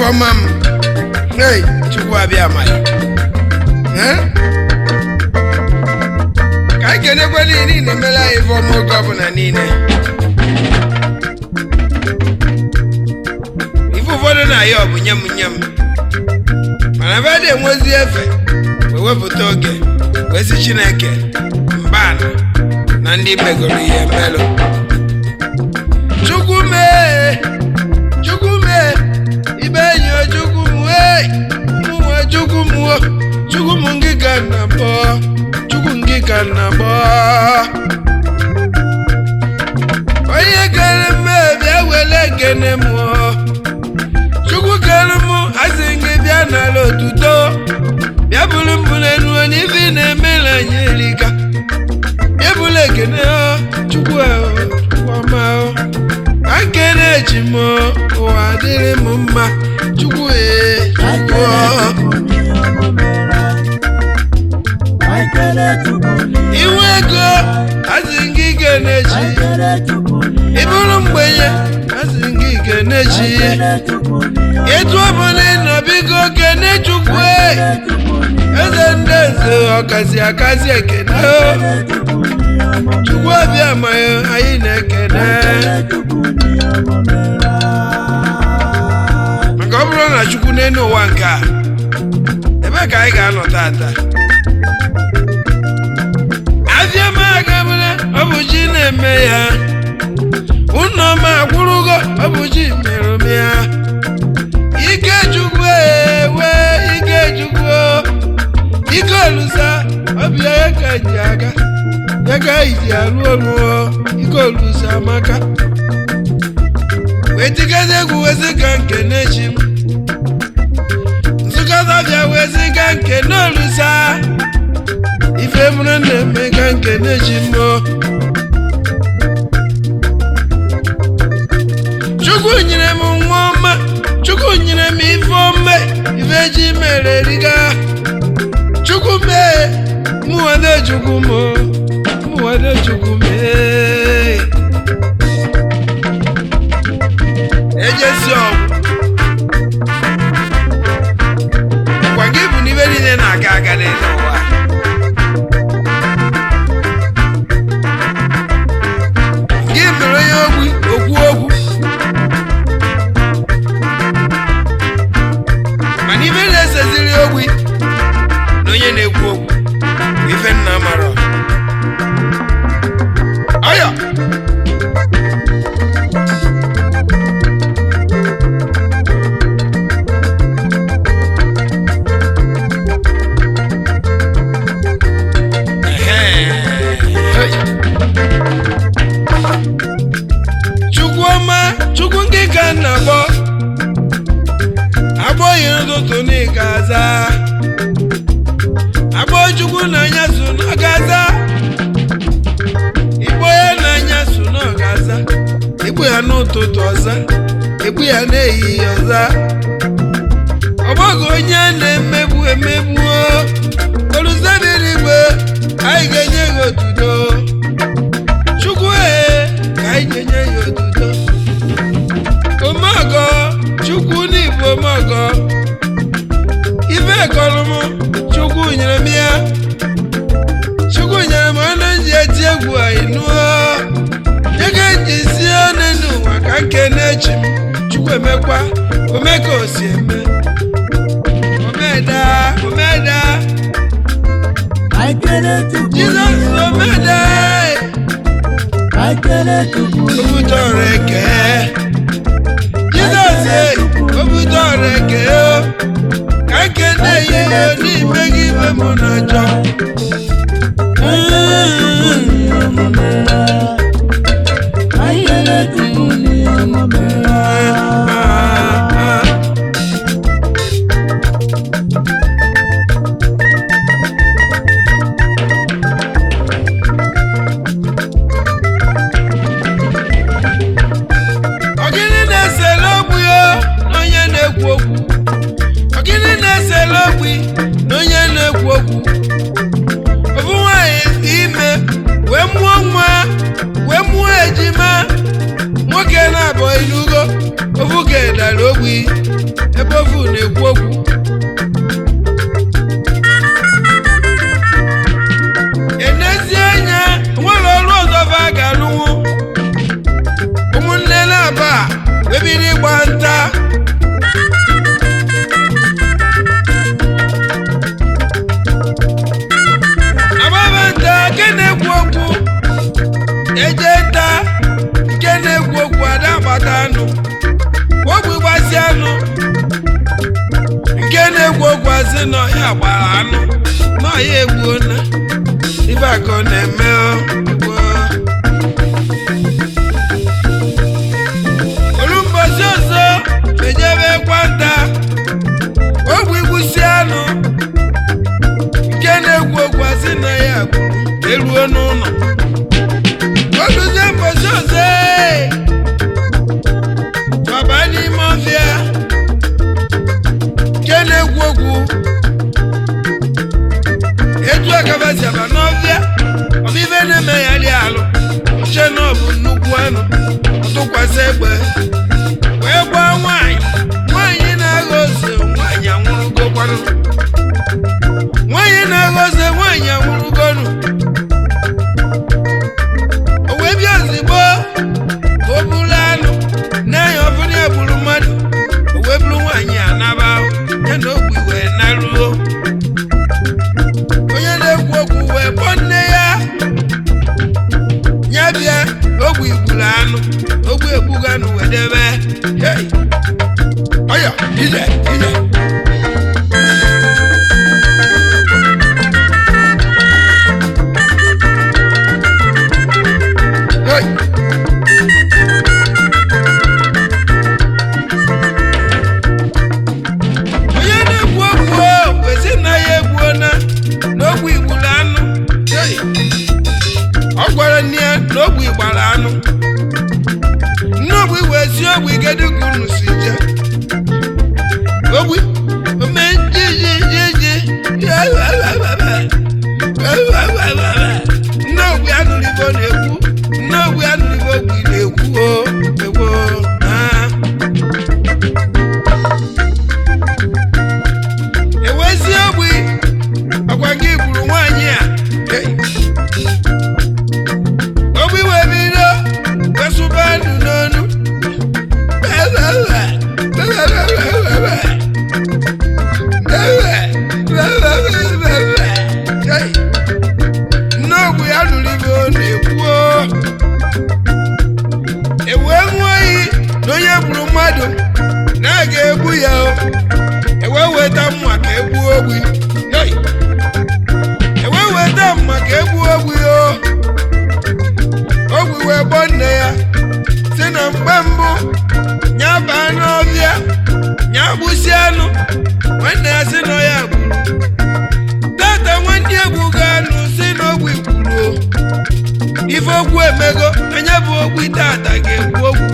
ọma m hey chukwu abịa amaghị ka anyị kenekwa niile na-emere anyị ife ọma oge ọbụla niile ife ụfọdụ na-ayọ ọ bụ nye m nye m mana ebe a na-enwezi efe wee wepụta oge wee sị chineke mbana na ndị megoro ihe mmelụ chukwu mee chukwu mee ibe enyi o chukwu m wee ụmụ chukwu m wo chukwu m ngị ka na bọ chukwu ngị ka na bọ onye kere m bịa wele ekene m o. chukwu kere m asị gị bịa n'ala otuto bịa bụrụ mbụ n'enu n'ife ị na-emere anyị erika bịa bụrụ ekene o chukwu o, chukwu ọma o ka nkene echi m o, ụwa dịrị m mma chukwu ee chukwu o. iwu ego asị gị kenechi ị bụrụ mgbenye asị gị kenechi etu ọbụla ị nọ biko kene chukwu e. eze ndị eze ọkazi akazi ekene o. chukwu ọbịa ma anyị na-ekene maka ọ bụrụ na chukwu n'elu ụwa nke a ebe ka anyị ga-anọ tata afịa m agabụla ọ bụ chi na-eme ya ụnọ m akwụrụgo ọ bụ chi mere m ya ike chukwu ewe ike chukwu ike olusa ọbịa ya ka ji aga ya ka anyị ji alụ ọlụ ike olusa amaka wee tikata egwu wezi ka nke n'echi m nsụkọta bịa wezi ka nke n'olusa ife mụrụ na-eme ka nke n'echi m o. chukwu nyere m nwa ọma chukwu nyere m ife ọma ife ji mere riga chukwu mee mụwade chukwu m o, mụwade chukwu mee ejesi ọgwụ gwa gị bụ n'ibe niile na-aga aga n'elu ụwa gị mere onye ogbi okwu okwu mana ife na-eseziri ogbi na onye na-ekwu okwu bụ ife nna mara ọya chukwu ọma chukwu nke ka nna gbọ agbọghị n'ụtụtụ na ịga aza agbọ chukwu na anya so na ọ ga-aza igbo ya na anya so na ọ ga-aza igbo ya n'ụtụtụ ọza igbo ya n'ehihie ọza ọgbọghị onye a na-emegbu emegbu oluzabiri igbe anyị ga-enye ya otuto chukwu ee ka anyị ga-enye ya otuto omeọgọ chukwu n'igbo omeọgọ ife kọrọ m chukwu nyere m ya chukwu nyere m ọnụ ji eti egwu anyị nụọ nye ka eji si ọnụ n'ụwa ka nke na-echi m chukwu emekwa ome ka o si eme omeda omeda jizọs omeda obudo ọrụ eke jizọs obudo ọrụ eke o ka nke na-eyi ihe n'ime gị ibe mụ na ajọ ọgịnị na-esele ogbu ya na onye na-ekwu okwu ọgịnị na-esele ogbu na onye na-ekwu okwu ofu nwaanyị dị ime wee mụọ nwa wee mụọ ejima nwoke na na-abụọ inugo ofu kedara ogbi ebe ofu na-ekwu okwu enezi anya nwere ọrụ ọzọ fa ga-alụnwu ụmụnne na-aba webiri ịgba nta agbaba nta nke na-ekwu okwu eje nta nke na-ekwu okwu ada agbata anụ ogbe gbasi anụ nke na-ekwu okwu asị na ọhịa gbara anụ na ọhịa egbuo na ibe aka ọ na-eme ọ. olu mbọsi ọzọ ejebe kwanta ogbe igbusi anụ nke na-ekwu okwu asị na ya gburu eruo n'ụlọ oluzie mbọsi ọzọ ee, baba n'ime ọfịa nke na-ekwu okwu etu akabasi aba n'ọfịa ọbịbe na-eme ya dị alụ che na ọ bụ nnukwu anụ tụkwasị egbe wee gbaa nwaanyị nwaanyị na-agha ose nwaanyị anwụrụgokwanụ nwaanyị na-agha ose nwaanyị anwụrụgonu o wee bịa ozigbo ka o buru anụ na-anya ọbụla ya gburu mmadụ o wee buru nwaanyị anaba ya na ogbi wee naruo onye na-ekwu okwu wee kpọọ nne ya ya bịa ogbe igburu anụ ogbe egbugo anụ wee debe Hey! ọya ije ije Hey! onye na-ekwu okwu o, kwesị na ya egbuo na n'ogbe igburu anụ Hey! ọ gwara nne ya na ogbe gbara anụ nne ogbe wee si ogbe kedu ka unu si je ogbe ome jijijiji nne ogbe anụrụ ibe ọ na-ekwu nne ogbe anụrụ ibe ogbe na-ekwu o ekwu ah. ewezi ogbe ọkwa gị gburu nwaanyị a Hey! ogbe wee bido wesụba ndụ n'onu nneogbu ya nụrụ ibe ọ na-ekwu ewee ṅụọ iyi na onye gburu mmadụ na a ga-egbu ya o ewee weta mma ka egbuo ogbi Hey! ewee weta mma ka egbuo ogbi o ogbi wee gbọọ nne ya si na mgbe mbụ ya baa n'ọbịa ya gbụsi anụ nwanne ya si na ya gburu tata nwanne egwu ga-anụ si na ogbi gburu o ife okwu emego anya bụ ogbi tata ga-egbu ogwu